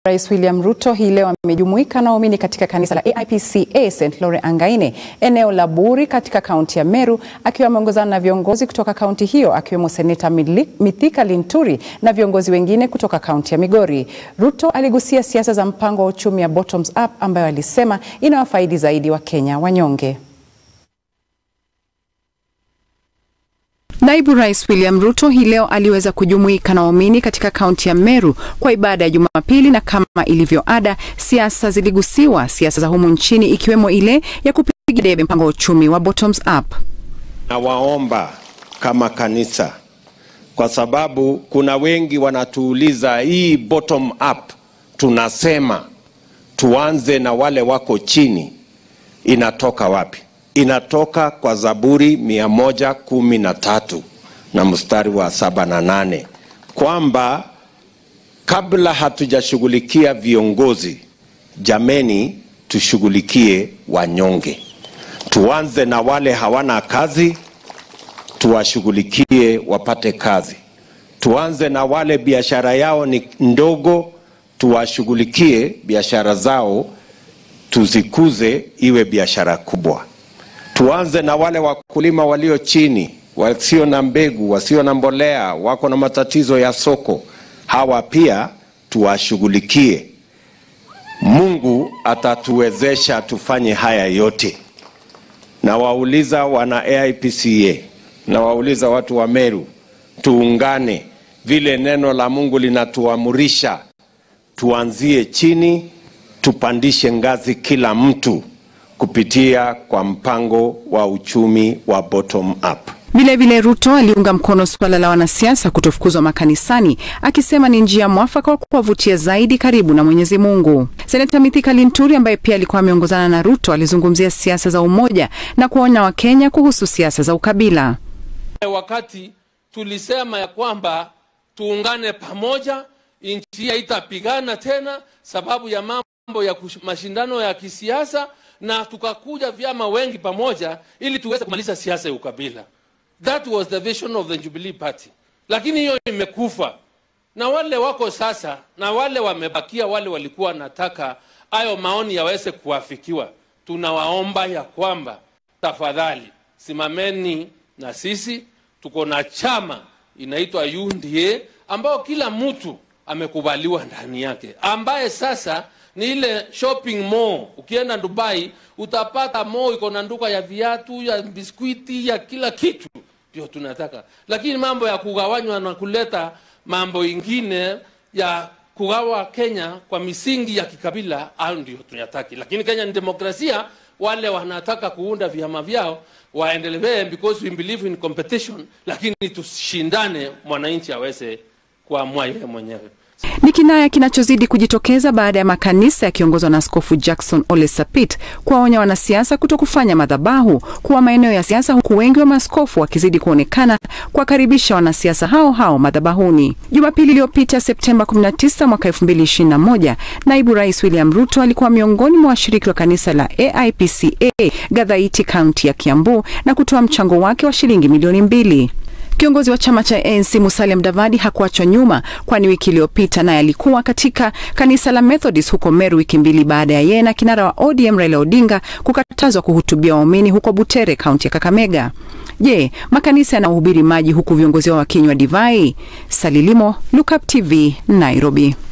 Rais William Ruto hii leo amejumuika na waumini katika kanisa la AIPCA St Lore Angaine eneo la Buri katika kaunti ya Meru akiwa ameongozana na viongozi kutoka kaunti hiyo akiwemo Seneta Mithika Linturi na viongozi wengine kutoka kaunti ya Migori. Ruto aligusia siasa za mpango wa uchumi ya bottoms up ambayo alisema inawafaidi zaidi Wakenya wanyonge. Naibu Rais William Ruto hii leo aliweza kujumuika na waumini katika kaunti ya Meru kwa ibada ya Jumapili, na kama ilivyo ada, siasa ziligusiwa, siasa za humu nchini ikiwemo ile ya kupiga debe mpango wa uchumi wa bottoms up. Nawaomba kama kanisa, kwa sababu kuna wengi wanatuuliza hii bottom up, tunasema tuanze na wale wako chini, inatoka wapi? inatoka kwa Zaburi mia moja kumi na tatu na mstari wa saba na nane kwamba kabla hatujashughulikia viongozi, jameni, tushughulikie wanyonge. Tuanze na wale hawana kazi, tuwashughulikie wapate kazi. Tuanze na wale biashara yao ni ndogo, tuwashughulikie biashara zao, tuzikuze iwe biashara kubwa tuanze na wale wakulima walio chini, wasio na mbegu, wasio na mbolea, wako na matatizo ya soko. Hawa pia tuwashughulikie. Mungu atatuwezesha tufanye haya yote. Na wauliza wana AIPCA na wauliza watu wa Meru, tuungane vile neno la Mungu linatuamurisha, tuanzie chini, tupandishe ngazi kila mtu kupitia kwa mpango wa uchumi wa bottom up. Vilevile Ruto aliunga mkono suala la wanasiasa kutofukuzwa makanisani, akisema ni njia mwafaka wa kuwavutia zaidi karibu na Mwenyezi Mungu. Seneta Mithika Linturi ambaye pia alikuwa ameongozana na Ruto alizungumzia siasa za umoja na kuonya Wakenya kuhusu siasa za ukabila. Wakati tulisema ya kwamba tuungane pamoja, nchi haitapigana tena sababu ya mambo ya mashindano ya kisiasa na tukakuja vyama wengi pamoja ili tuweze kumaliza siasa ya ukabila. That was the vision of the Jubilee Party, lakini hiyo imekufa, na wale wako sasa na wale wamebakia, wale walikuwa wanataka hayo maoni yaweze kuafikiwa, tunawaomba ya kwamba tafadhali simameni na sisi. Tuko na chama inaitwa UNDA ambao kila mtu amekubaliwa ndani yake, ambaye sasa ni ile shopping mall. Ukienda Dubai utapata mall iko na nduka ya viatu, ya biskuiti, ya kila kitu, ndio tunataka. Lakini mambo ya kugawanywa na kuleta mambo ingine ya kugawa Kenya kwa misingi ya kikabila, au ndio tunataki. Lakini Kenya ni demokrasia, wale wanataka kuunda vyama vyao waendelee, because we believe in competition, lakini tushindane, mwananchi aweze kuamua yeye mwenyewe. Ni kinaya kinachozidi kujitokeza baada ya makanisa yakiongozwa na Askofu Jackson Ole Sapit kuwaonya wanasiasa kuto kufanya madhabahu kuwa maeneo ya siasa, huku wengi wa maaskofu wakizidi kuonekana kuwakaribisha wanasiasa hao hao madhabahuni. Jumapili iliyopita Septemba 19 mwaka 2021, naibu rais William Ruto alikuwa miongoni mwa washiriki wa kanisa la AIPCA Gadhaiti, kaunti ya Kiambu na kutoa mchango wake wa shilingi milioni mbili. Kiongozi wa chama cha ANC Musalia Mudavadi hakuachwa nyuma, kwani wiki iliyopita naye alikuwa katika kanisa la Methodist huko Meru, wiki mbili baada ya yeye na kinara wa ODM Raila Odinga kukatazwa kuhutubia waumini huko Butere, kaunti ya Kakamega. Je, makanisa yanahubiri maji huku viongozi wao wakinywa divai? Salilimo, Look Up TV, Nairobi.